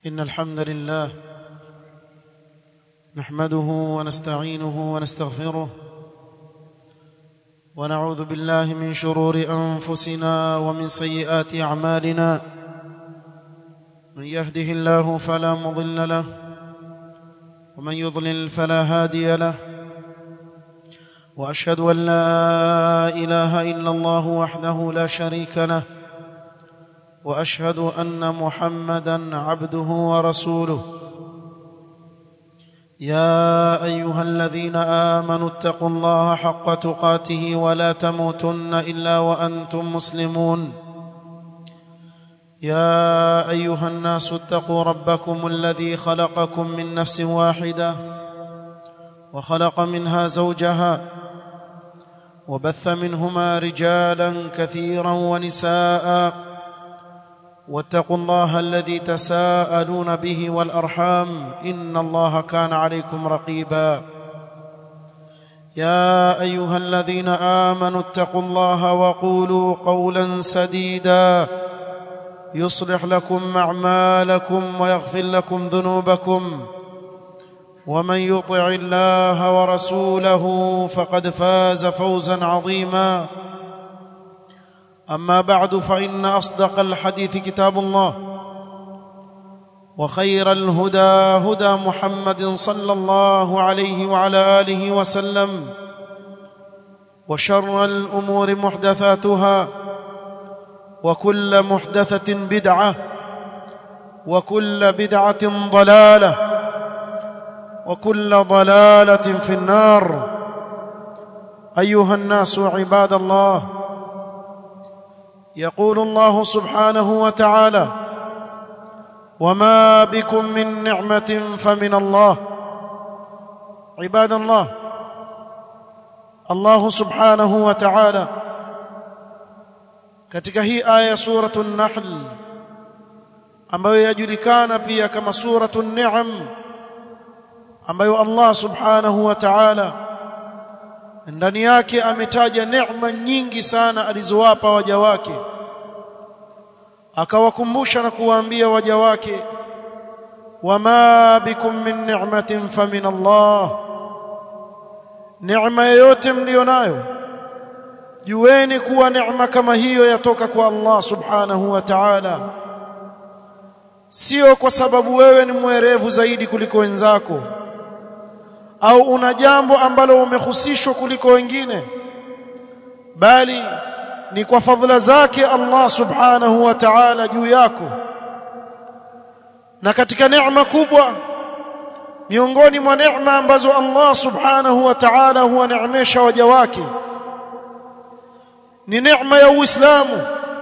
إن الحمد لله نحمده ونستعينه ونستغفره ونعوذ بالله من شرور أنفسنا ومن سيئات أعمالنا من يهده الله فلا مضل له ومن يضلل فلا هادي له وأشهد أن لا إله إلا الله وحده لا شريك له واشهد ان محمدا عبده ورسوله يا ايها الذين امنوا اتقوا الله حق تقاته ولا تموتن الا وانتم مسلمون يا ايها الناس اتقوا ربكم الذي خلقكم من نفس واحده وخلق منها زوجها وبث منهما رجالا كثيرا ونساء واتقوا الله الذي تساءلون به والارحام ان الله كان عليكم رقيبا يا ايها الذين امنوا اتقوا الله وقولوا قولا سديدا يصلح لكم اعمالكم ويغفر لكم ذنوبكم ومن يطع الله ورسوله فقد فاز فوزا عظيما اما بعد فان اصدق الحديث كتاب الله وخير الهدى هدى محمد صلى الله عليه وعلى اله وسلم وشر الامور محدثاتها وكل محدثه بدعه وكل بدعه ضلاله وكل ضلاله في النار ايها الناس عباد الله يقول الله سبحانه وتعالى وما بكم من نعمه فمن الله عباد الله الله سبحانه وتعالى katika hii aya suratu an-nahl ambayo yajulikana pia kama suratu an-ni'am ambayo Allah subhanahu wa ta'ala ndani yake ametaja neema nyingi sana alizowapa waja wake akawakumbusha na kuwaambia waja wake wama bikum min ni'matin famin Allah neema yoyote mlionayo jueni kuwa neema kama hiyo yatoka kwa Allah subhanahu wa ta'ala sio kwa sababu wewe ni mwerevu zaidi kuliko wenzako au una jambo ambalo umehusishwa kuliko wengine bali ni kwa fadhila zake Allah subhanahu wa ta'ala juu yako na katika neema kubwa miongoni mwa neema ambazo Allah subhanahu wa ta'ala huwaneemesha waja wake ni neema ya Uislamu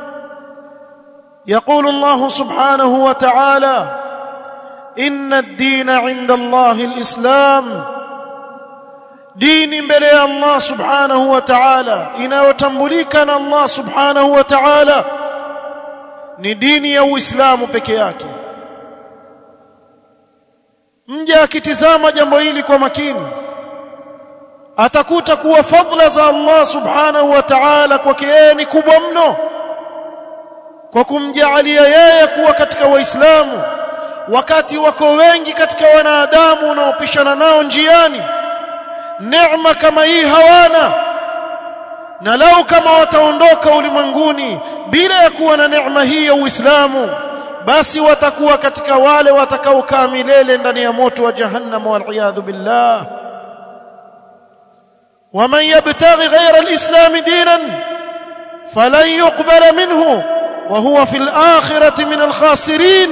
يقول الله سبحانه وتعالى إن الدين عند الله الإسلام dini mbele ya Allah subhanahu wa ta'ala inayotambulika na Allah subhanahu wa ta'ala ni dini ya Uislamu peke yake mja akitizama jambo hili kwa makini atakuta kuwa fadla za Allah subhanahu wa ta'ala kwake yeye ni kubwa mno kwa kumjaalia yeye kuwa katika waislamu wakati wako wengi katika wanadamu unaopishana nao njiani neema kama hii hawana na lau kama wataondoka ulimwenguni bila ya kuwa na neema hii ya Uislamu basi watakuwa katika wale watakaokaa milele ndani ya moto wa jahannam wal billah ومن يبتغي غير الإسلام دينا فلن يقبل منه وهو في الآخرة من الخاسرين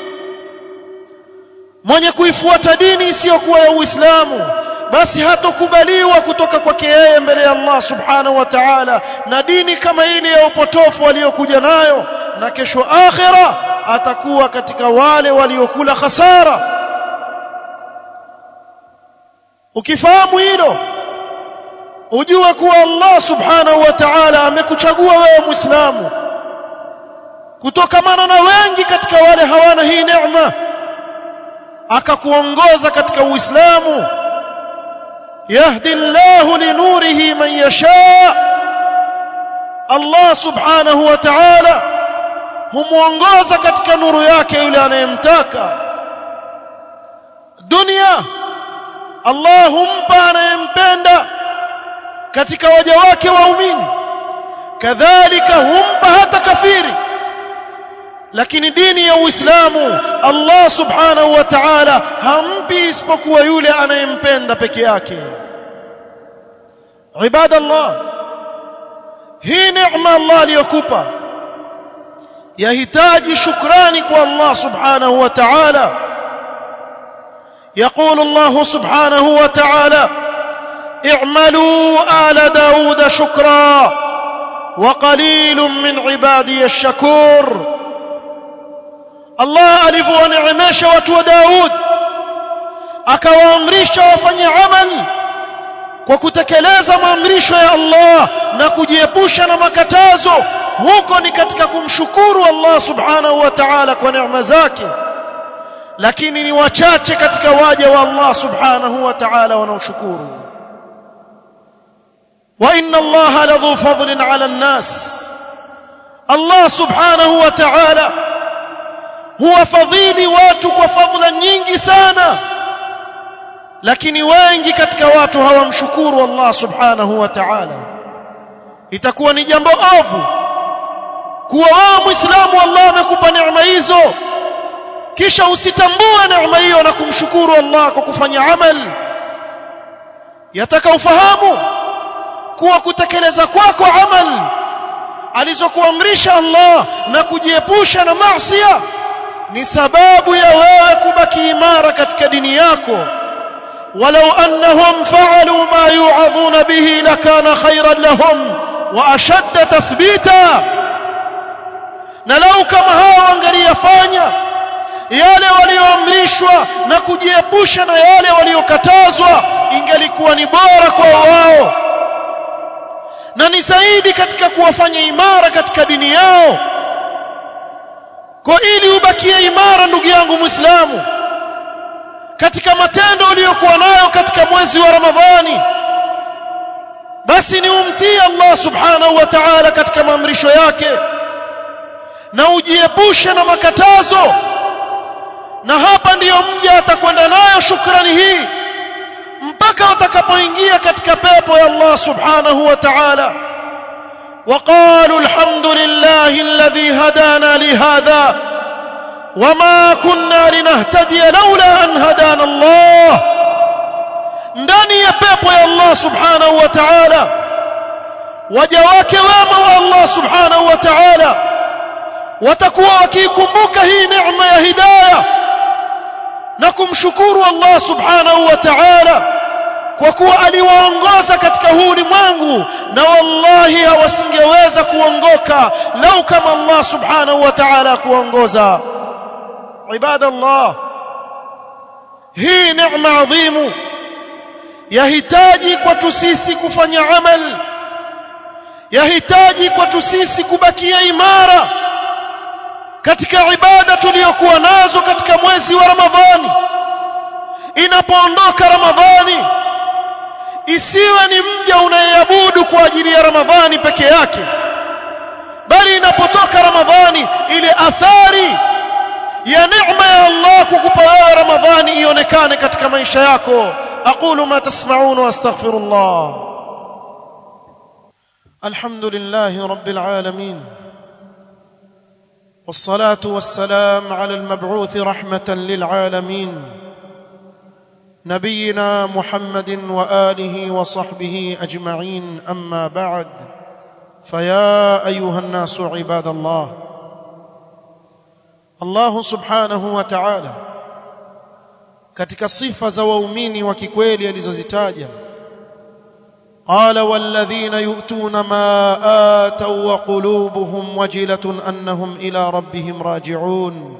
mwenye kuifuata dini isiyokuwa ya Uislamu basi hatokubaliwa kutoka kwake yeye mbele ya Allah subhanahu wa ta'ala na dini kama ile ya upotofu aliyokuja nayo na kesho akhira atakuwa katika wale waliokula khasara ukifahamu hilo ujue kuwa Allah subhanahu wa ta'ala amekuchagua wewe muislamu kutokamana na wengi katika wale hawana hii neema akakuongoza katika uislamu يهدي الله لنوره من يشاء الله سبحانه وتعالى humuongoza katika nuru yake yule anayemtaka dunia Allah humpa anayempenda katika waja wake waumini kadhalika humpa hata kafiri lakini dini ya Uislamu Allah subhanahu wa ta'ala hampi isipokuwa yule anayempenda peke yake ibadallah hii neema Allah aliyokupa yahitaji shukrani kwa Allah subhanahu wa ta'ala يقول الله سبحانه وتعالى اعملوا آل داود شكرا وقليل من عبادي الشكور الله alivyowaneemesha watu wa Daud akawaamrisha wafanye amal kwa kutekeleza maamrisho ya Allah na kujiepusha na makatazo huko ni katika kumshukuru Allah subhanahu wa ta'ala kwa neema zake lakini ni wachache katika waja wa Allah subhanahu wa ta'ala wanaoshukuru wa inna Allah ladhu fadlin 'ala an-nas Allah subhanahu wa ta'ala huwa fadhili watu kwa fadhila nyingi sana lakini wengi katika watu hawamshukuru Allah subhanahu wa ta'ala itakuwa ni jambo ovu kuwa wewe muislamu Allah amekupa neema hizo kisha usitambue neema hiyo na kumshukuru Allah kwa kufanya amal yataka ufahamu kuwa kutekeleza kwako amal alizokuamrisha Allah na kujiepusha na maasi ni sababu ya wewe kubaki imara katika dini yako ولو أنهم فعلوا ما يوعظون به لكان خيرا لهم وأشد تثبيتا نلو كما هاو wangeliyafanya yale walioamrishwa na kujiepusha na yale waliokatazwa ingelikuwa ni bora kwa wao na ni zaidi katika kuwafanya imara katika dini yao kwa ili ubakie imara ndugu yangu muislamu katika matendo uliyokuwa nayo katika mwezi wa Ramadhani basi ni umtii Allah subhanahu wa ta'ala katika maamrisho yake na ujiepushe na makatazo na hapa ndiyo mja atakwenda nayo shukrani hii mpaka atakapoingia katika pepo ya Allah subhanahu wa ta'ala وقالوا الحمد لله الذي هدانا لهذا وما كنا لنهتدي لولا أن هدانا الله ndani ya pepo ya Allah subhanahu wa ta'ala waja wake wema wa Allah subhanahu wa ta'ala watakuwa wakikumbuka hii neema ya hidayah na kumshukuru Allah subhanahu wa ta'ala kwa kuwa aliwaongoza katika huu ulimwengu na wallahi hawasingeweza kuongoka lau kama Allah subhanahu wa ta'ala kuongoza ibadallah hii neema adhimu yahitaji kwetu sisi kufanya amal yahitaji kwetu sisi kubakia imara katika ibada tuliyokuwa nazo katika mwezi wa Ramadhani inapoondoka Ramadhani isiwe ni mja unayeabudu kwa ajili ya Ramadhani peke yake bali inapotoka Ramadhani ile athari ya neema ya Allah kukupa wewe Ramadhani ionekane katika maisha yako aqulu ma tasma'un wa astaghfirullah alhamdulillahi rabbil alamin والصلاه والسلام على المبعوث رحمه للعالمين نبينا محمد واله وصحبه اجمعين اما بعد فيا ايها الناس عباد الله الله سبحانه وتعالى katika sifa za waumini wa kikweli alizozitaja qala walladhina yu'tuna ma atau wa qulubuhum wajilatun annahum ila rabbihim raji'un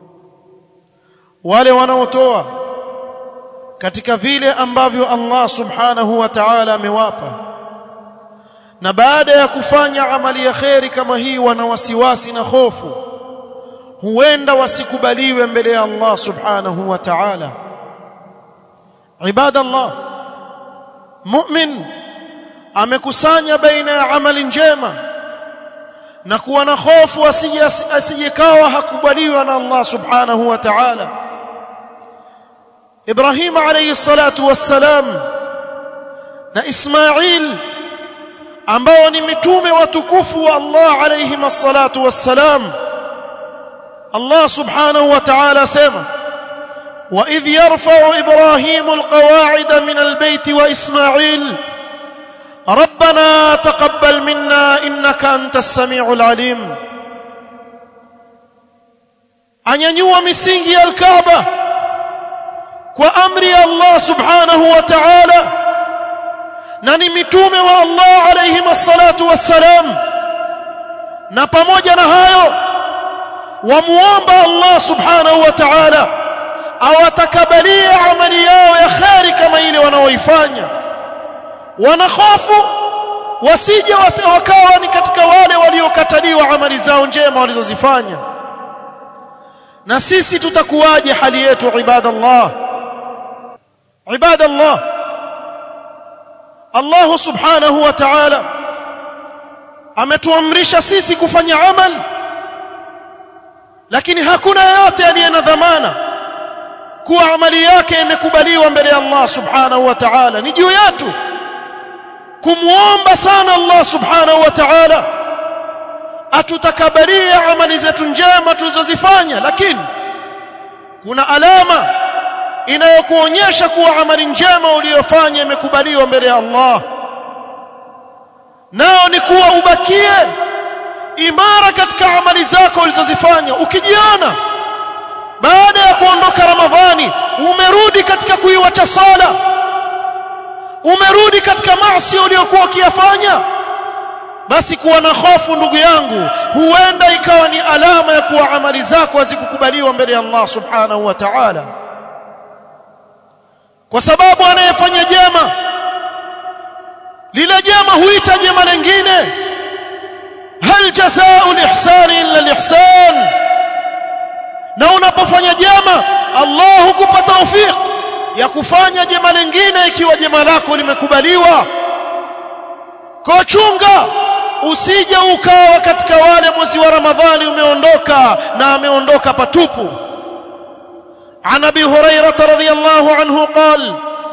wale wanaotoa katika vile ambavyo Allah subhanahu wa ta'ala amewapa na baada ya kufanya amali ya kheri kama hii wana wasiwasi na hofu huenda wasikubaliwe mbele ya Allah subhanahu wa ta'ala ibadallah mu'min amekusanya baina ya amali njema na kuwa na hofu asije asijekawa hakubaliwa na Allah subhanahu wa ta'ala Ibrahim alayhi salatu wassalam na Ismail ambao ni mitume watukufu wa Allah alayhi salatu wassalam Allah subhanahu wa ta'ala sema وإذ يرفع إبراهيم القواعد من البيت وإسماعيل ربنا تقبل منا إنك أنت السميع العليم anyanyua misingi ya alkaaba kwa amri ya Allah subhanahu wa ta'ala na ni mitume wa Allah alayhi wassalatu wassalam na pamoja na hayo wamuomba Allah subhanahu wa ta'ala awatakabalie amali yao ya kheri kama ile wanaoifanya wanahofu wasije wakawa ni katika wale waliokataliwa amali zao njema walizozifanya na sisi tutakuwaje hali yetu ibadallah ibadallah Allah subhanahu wa ta'ala ametuamrisha sisi kufanya amal lakini hakuna yeyote aliye na dhamana kuwa amali yake imekubaliwa mbele ya Allah subhanahu wa ta'ala ni juu yetu kumuomba sana Allah subhanahu wa ta'ala atutakabalie amali zetu njema tulizozifanya lakini kuna alama inayokuonyesha kuwa amali njema uliyofanya imekubaliwa mbele ya Allah nao ni kuwa ubakie imara katika amali zako ulizozifanya ukijiona baada ya kuondoka ramadhani umerudi katika kuiwacha sala umerudi katika maasi uliyokuwa ukiyafanya basi kuwa na hofu ndugu yangu huenda ikawa ni alama ya kuwa amali zako hazikukubaliwa mbele ya Allah subhanahu wa ta'ala kwa sababu anayefanya jema lile jema huita jema lingine hal jazaa'u al-ihsani illa al-ihsan na unapofanya jema Allah hukupa tawfik ya kufanya jema lingine ikiwa jema lako limekubaliwa kwa chunga usije ukawa katika wale mwezi wa Ramadhani umeondoka na ameondoka patupu عن ابي هريره رضي الله عنه قال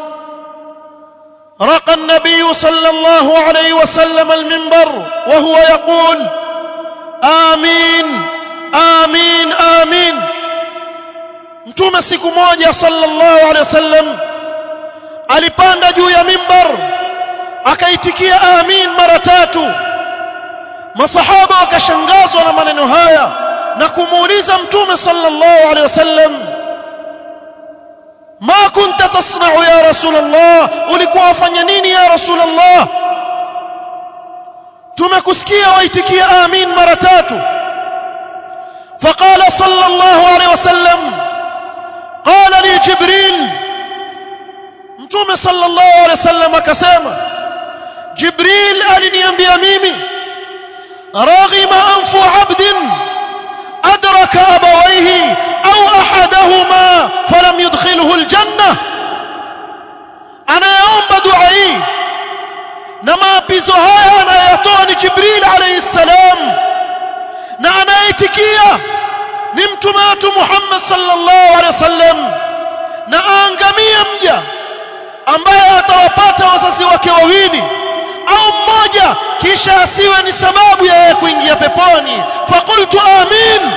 رقى النبي صلى الله عليه وسلم المنبر وهو يقول امين امين امين mtume siku moja sallallahu alaihi wasallam alipanda juu ya mimbar akaitikia amin mara tatu masahaba wakashangazwa na maneno haya na kumuuliza mtume sallallahu alaihi wasallam ma kunta tasna'u ya rasul Allah ulikuwa wafanya nini ya rasul Allah tumekusikia waitikia amin mara tatu فقال صلى الله عليه وسلم قال لي جبريل mtume sallallahu alaihi wasallam akasema jibril aliniambia mimi raghima anfu abdin adraka abawayhi au ahadahuma falam yudkhilhu aljanna anayeomba dua hii na maapizo haya anayotoa ni jibril alayhi salam na anayeitikia ni mtume wetu Muhammad sallallahu alaihi wasallam na aangamie mja ambaye atawapata wazazi wake wawili au mmoja kisha asiwe ni sababu ya yeye kuingia peponi faqultu amin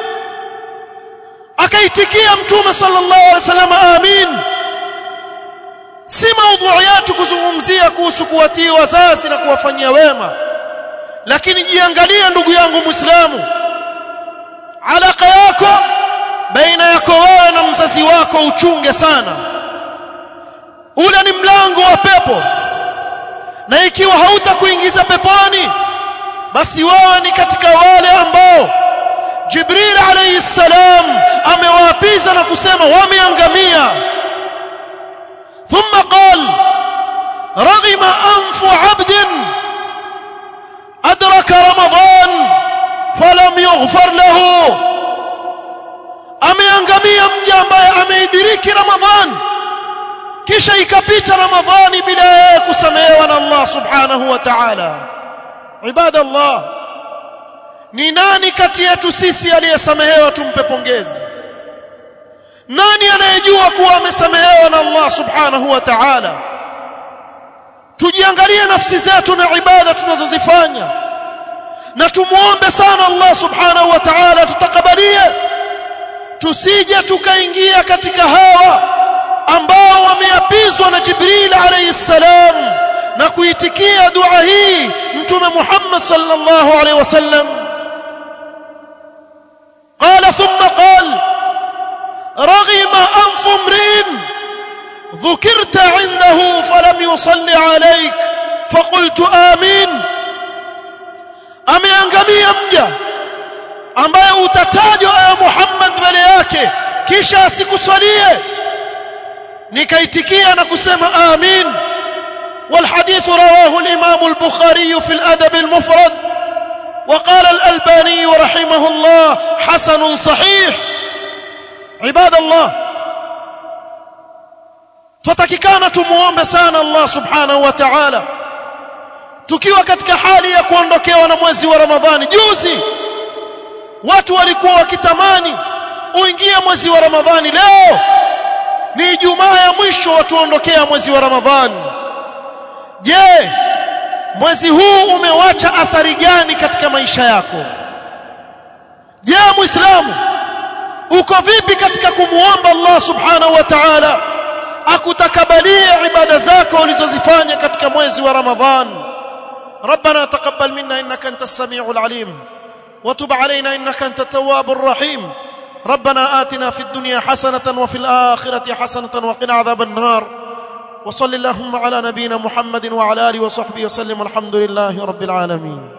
akaitikia mtume sallallahu alaihi wasallam amin si maudhui yetu kuzungumzia kuhusu kuwatii wazazi na kuwafanyia wema lakini jiangalie ndugu yangu muislamu alaka yako baina yako wewe na mzazi wako uchunge sana ule ni mlango wa pepo na ikiwa hautakuingiza peponi basi wewe ni katika wale ambao Jibril alayhi salam amewaapiza na kusema wameangamia thumma qal raghima anfu 'abdin adraka ramadan falam yughfar lahu ameangamia mja ambaye ameidiriki ramadhan kisha ikapita ramadhani bila yeye kusamehewa na Allah subhanahu wa ta'ala ibadallah ni nani kati yetu sisi aliyesamehewa tumpe pongezi nani anayejua kuwa amesamehewa na Allah subhanahu wa ta'ala tujiangalie nafsi zetu na ibada tunazozifanya na tumuombe sana Allah subhanahu wa ta'ala tutakabalie tusije tukaingia katika hawa ambao wameapizwa na Jibril alayhi salam na kuitikia dua hii mtume Muhammad sallallahu alayhi wasallam قال ثم قال رغم أنف امرئ ذكرت عنده فلم يصلي عليك فقلت آمين ameangamia mja ambaye utatajwa ya Muhammad mbele yake kisha asikuswalie nikaitikia na kusema amin والحديث رواه الإمام البخاري في الأدب المفرد وقال الألباني رحمه الله حسن صحيح عباد الله tutakikana tumuombe sana Allah subhanahu wa ta'ala tukiwa katika hali ya kuondokewa na mwezi wa Ramadhani juzi watu walikuwa wakitamani uingie mwezi wa Ramadhani leo ni Ijumaa ya mwisho watuondokea mwezi wa Ramadhani je mwezi huu umewacha athari gani katika maisha yako je muislamu uko vipi katika kumuomba Allah subhanahu wa ta'ala akutakabalie ibada zako ulizozifanya katika mwezi wa Ramadhan ربنا تقبل منا انك انت السميع العليم وتب علينا انك انت التواب الرحيم ربنا آتنا في الدنيا حسنة وفي الآخرة حسنة وقنا عذاب النار وصل اللهم على نبينا محمد وعلى آله وصحبه وسلم والحمد لله رب العالمين